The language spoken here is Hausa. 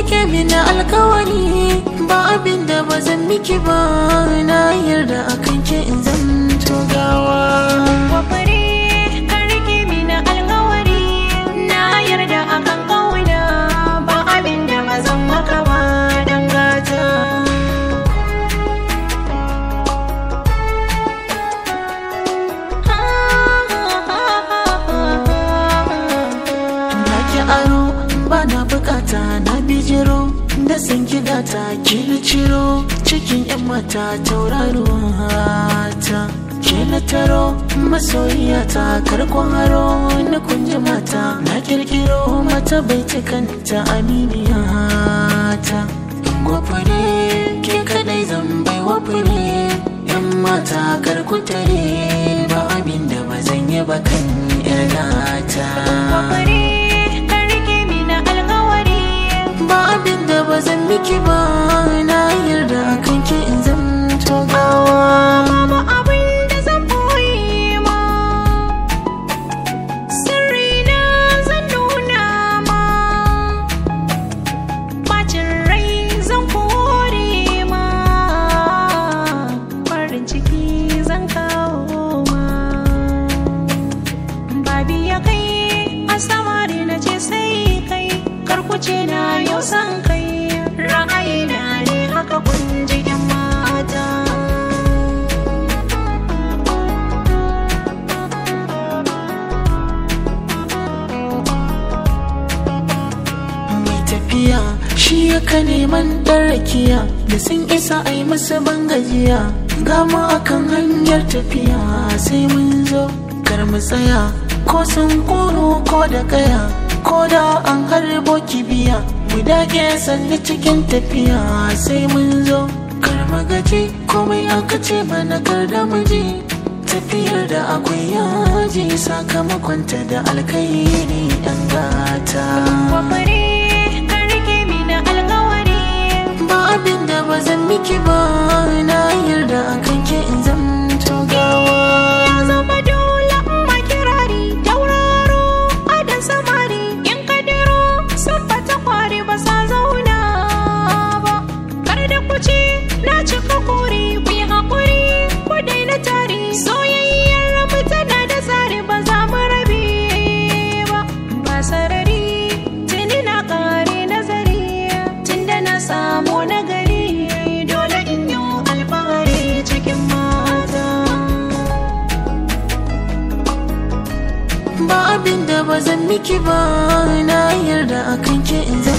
rike mini alkawari ba abin da ba zan miki ba na yarda akan ke in zan gawa Wafare ka rike mini alkawari na yarda akan kauna ba abin da ba zan maka ba dan gata. na ki aro ba na bukata na bijiro da san gidata ki na ciro cikin yan mata tauraruwa ta ke na taro masoyiya ta karkon haro na kunji mata na kirkiro mata baitukanta aminiya ta gwafare ke kadai zan bai wafare yan mata karkutare ba abin da ba zan yi ba kan yar gata Wafare ka rike mini alkawari ba abin da ba zan miki ba na yarda kan ke in zan gawa babu abin da zan boye ma. Sirri na zan nuna ma. Bacin rai zan kore ma. Farin ciki zan kawo ma. Babi ya kai a samari na ce sai kai karkuce na yau san kai ra'ayi na ne haka kun ji 'yan mata. mai tafiya shi yaka neman ɗan rakiya da sun isa a yi masa bangajiya gama akan hanyar tafiya sai mun zo kar mu tsaya ko sun koro ko da kaya ko da an harbo kibiya mu dage sanni cikin tafiya sai mun zo kar mu gaji komai aka ce mana kar da mu ji tafiyar da akwai yaji sakamakonta da alkairi yan gata Wafare ka rike mini alkawari ba abin da ba zan miki ba na yarda akan ke in zan gawa ya zama dole ma kirari tauraro adan samari in ka diro sun bata kwari ba sa zauna ba kar da kuce na cika kuri ku yi haƙuri ku daina tari soyayyar rabu tana da tsari ba za mu rabe ba ba sarari tuni na ƙare nazari tunda na samu nagari dole in yi alfahari cikin mata ba abin da ba zan miki ba na yarda akan ke in zan